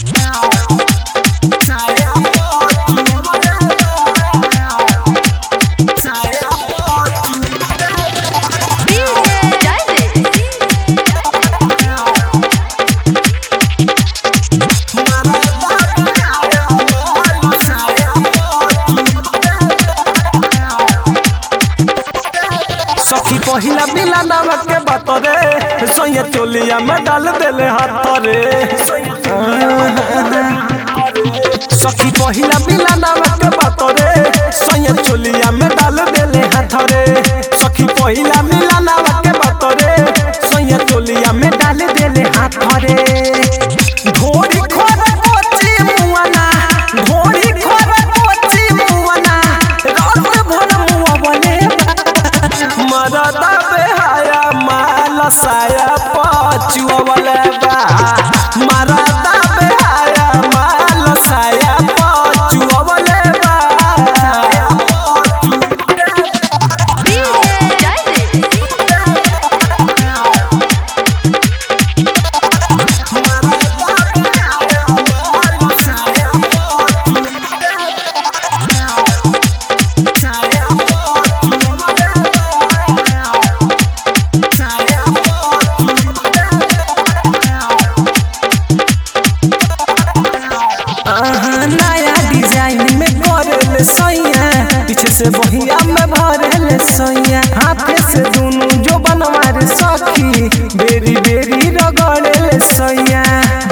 सखी पहिला मिला नमक के बात रे सोया चोलिया में डाल देले हाथ रे सखी पहिला मिला नमक के बात रे सोया चोलिया में डाल देले हाथ रे सखी पहिला मिला नमक के बात रे सोया चोलिया में डाल देले हाथ रे घोड़ी खोर कोची मुआना घोड़ी खोर कोची मुआना रात भर मुआ बने मरदा बेहाया माल साया पचुआ वाला बा मरदा बेहाया माल साया पचुआ वाला बा आहा, नया डिजाइन में करल सैया पीछे से बहिया में भरल सैया हाथे से दोनों जो बनवार सखी बेरी बेरी रगड़ल सैया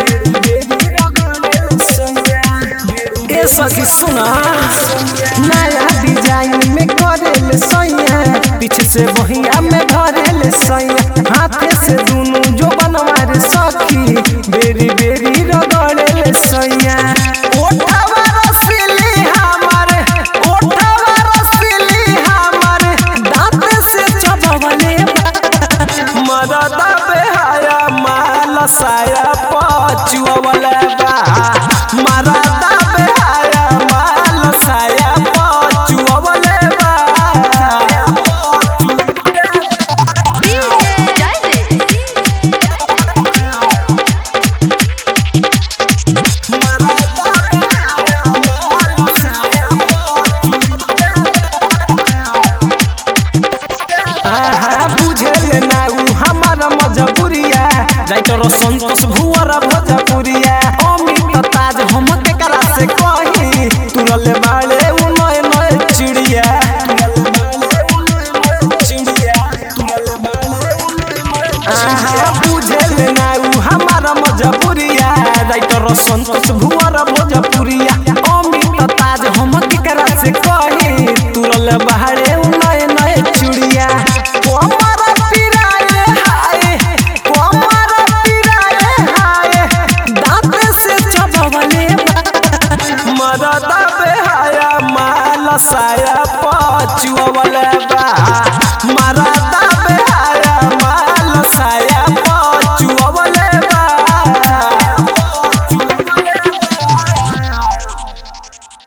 ए सखी सुना नया डिजाइन में करल सैया पीछे से बहिया में भरल सैया हाथे से दोनों जो बनवार सखी बेरी बेरी रगड़ल सैया ओठवा रसीली हमारे ओठवा रसीली हमारे दांत से चबवले मददा बेहाया माल साया पचुआ वाला बा मददा बेहाया माल साया पचुआ वाला बा आहा बुझे ना उ हमार मजबूरिया राइटर संतोष भुवर भोजपुरिया अमित ताज हम के करा से कही तुरले बाड़े उ नए नए चिड़िया आहा बुझे ना उ हमार मजबूरिया राइटर संतोष भुवर भोजपुरिया अमित ताज हम के करा से कही तुरले बाड़े उ नए नए चिड़िया कोमर पिराए हाय कोमर पिराए हाय दांत से चबवले मददा बेहाया माल साया पचुआ वाला बा मरदा